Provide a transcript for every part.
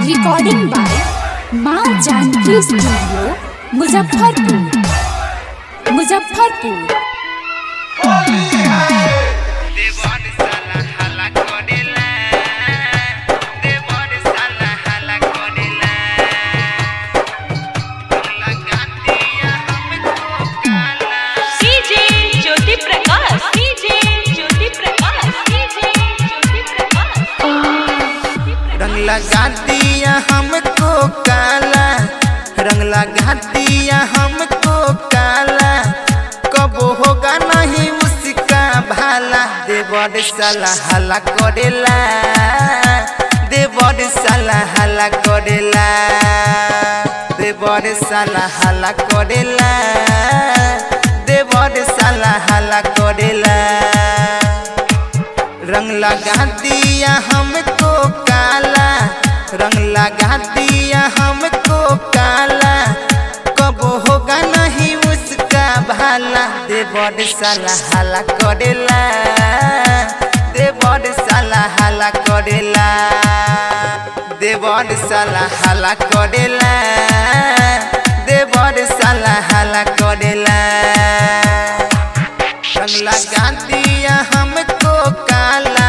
recording by माँ Janaki studio Muzaffarpur Muzaffarpur देवर साला हला करेला देवर साला हला करेला लगा दिया हमको काला DJ Jyoti Prakash DJ Jyoti Prakash DJ Jyoti Prakash रंग लगा दिया हमको काला रंग लगा दिया हमको काला कब होगा नहीं उसका भाला देवर साला हला करेला देवर साला हला करेला देवर साला हला करेला देवर साला हला करेला रंग लगा दिया हमको काला रंग लगा दिया हमको काला कब होगा नहीं उसका भाला देवर साला हला करेला देवर साला हला करेला देवर साला हला करेला देवर साला हला करेला रंग लगा दिया हमको काला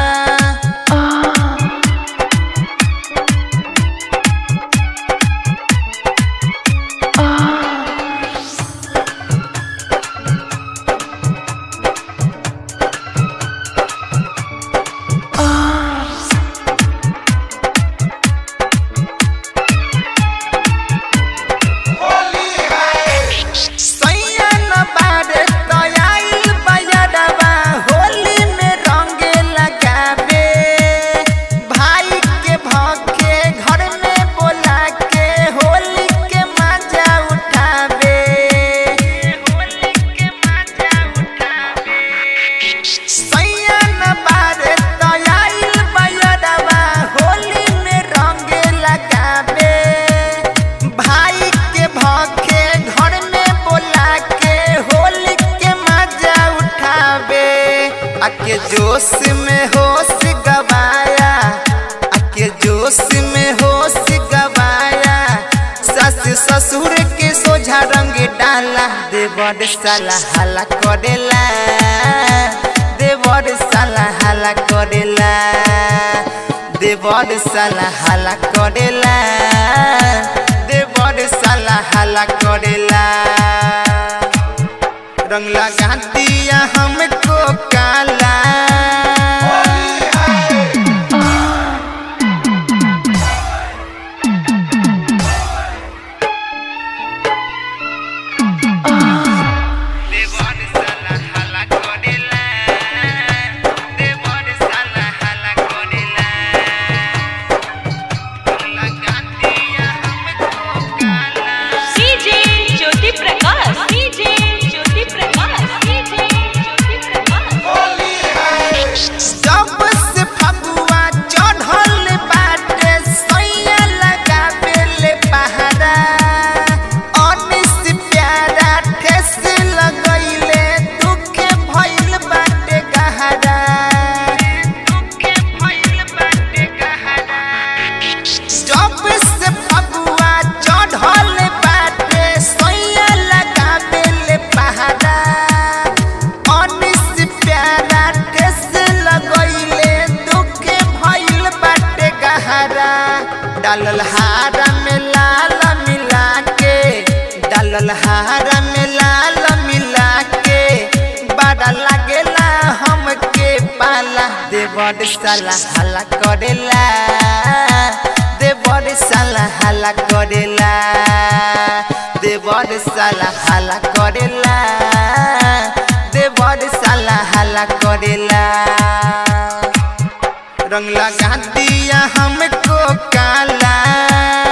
सैयन बारे तयाइल बजरवा होली में रंग लगावे भाई के भके घर में बोला के होली के मजा उठावे होली के मजा उठावे सैयन बारे तयाइल बजरवा होली में रंग लगावे भाई के भके घर में बोला के होली के मजा उठावे आके जोश में होश गवाया आके जोश में होश गवाया सस ससुर के सोझा रंग डाला देवर साला हला करेला देवर साला हला करेला देवर साला हला करेला देवर साला हला करेला रंग लगा दिया हमको काला देवर साला हला करेला देवर साला हला करेला लगा दिया हमको काला DJ Jyoti Prakash DJ Jyoti Prakash DJ Jyoti Prakash जब से फगुआ चढ़ल बाटे सैया लगावेले पहाड़ा अनिस प्यारा ठेस लगैले दुखे भइल बाटे गहरा दुखे भइल बाटे गहरा जब से फगुआ चढ़ल बाटे सैया लगावेले पहाड़ा अनिस प्यारा ठेस लगैले दुखे भइल बाटे गहरा डालल हारा में लाल मिला के डालल हारा में लाल मिला के बड़ा लागेला हमके पाला देवर साला हला करेला देवर साला हला करेला देवर साला हला करेला देवर साला हला करेला रंग लगा दिया हमको काला